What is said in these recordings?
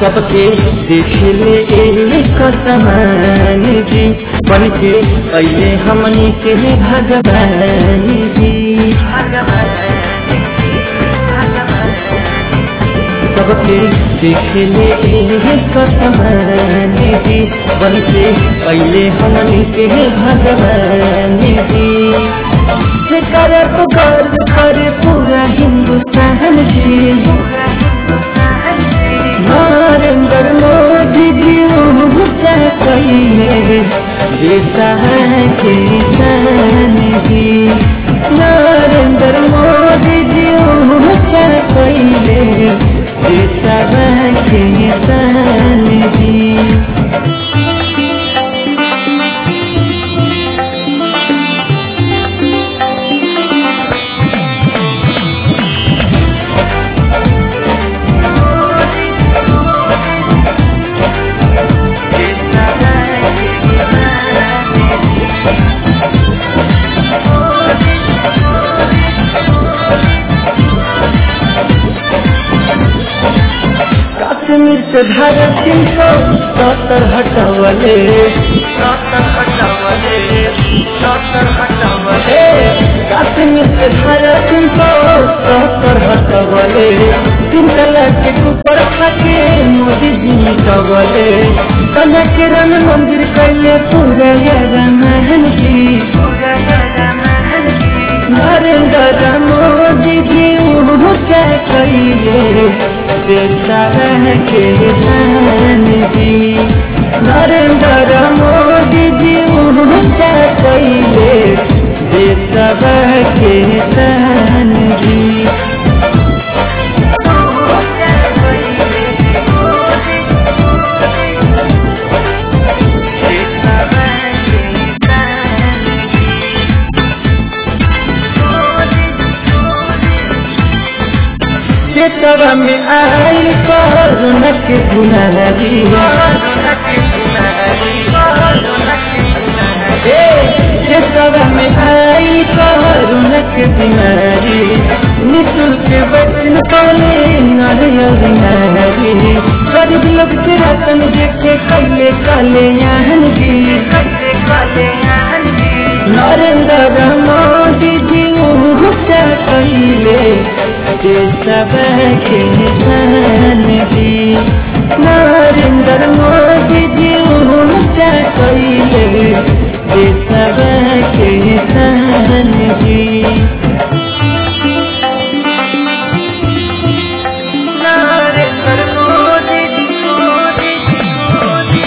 सबके देख ले एक समान जी बन के पहले हमनी के भगवान जी सबके देख ले एक समान जी बन के पहले हमनी के भगवान जी करे पुकार करे पूरा हिंदुस्तान जी नरेंद्र मोदी जी ऊंचा कइले देता है किसान जी नरेंद्र मोदी जी ऊंचा कइले देता है किसान जी कश्मीर से धारा तीन सौ सत्तर हटवले सत्तर हटवले सत्तर हटवले कश्मीर से धारा तीन सौ सत्तर हटवले तीन तलाक के ऊपर खाके मोदी जी मिटवले कन्या के राम मंदिर कैले पूरा रामायण जी नरेंद्र मोदी जी ऊँचा कैले देता है किसान जी नरेंद्र मोदी जी ऊँचा कैले देता है किसान जी चेतवा में आई करुण के बुनारी चेतवा में आई करुण के बीमारी निःशुल्क वचन पाले नारी नारी गरीब लोग के रतन देखे कैले काले याहन जी नरेंद्र मोदी जी ऊँचा कैले सब के निशान जी नरेंद्र मोदी जी ऊँचा कैले सब के निशान जी नरेंद्र मोदी जी मोदी जी मोदी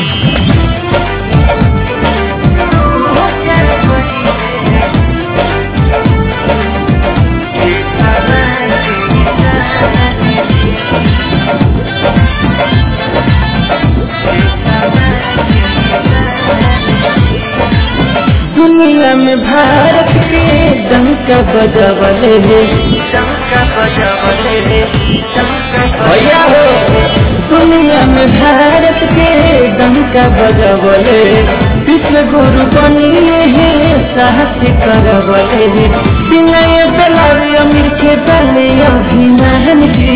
दुनिया में भारत के डंका बजावले डंका बजावले भैया हो दुनिया में भारत के डंका बजावले विश्व गुरु बनिए हैं साहस करवले विनय दलारी अमीर के दले अभिमान जी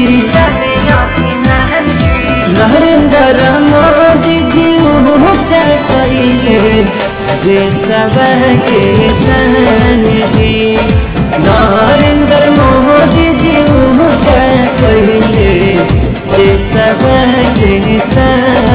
नरेंद्र मोदी जी ऊँचा करिए जे सब के सन जी नरेंद्र मोदी जी ऊँचा करिए जे सब के सन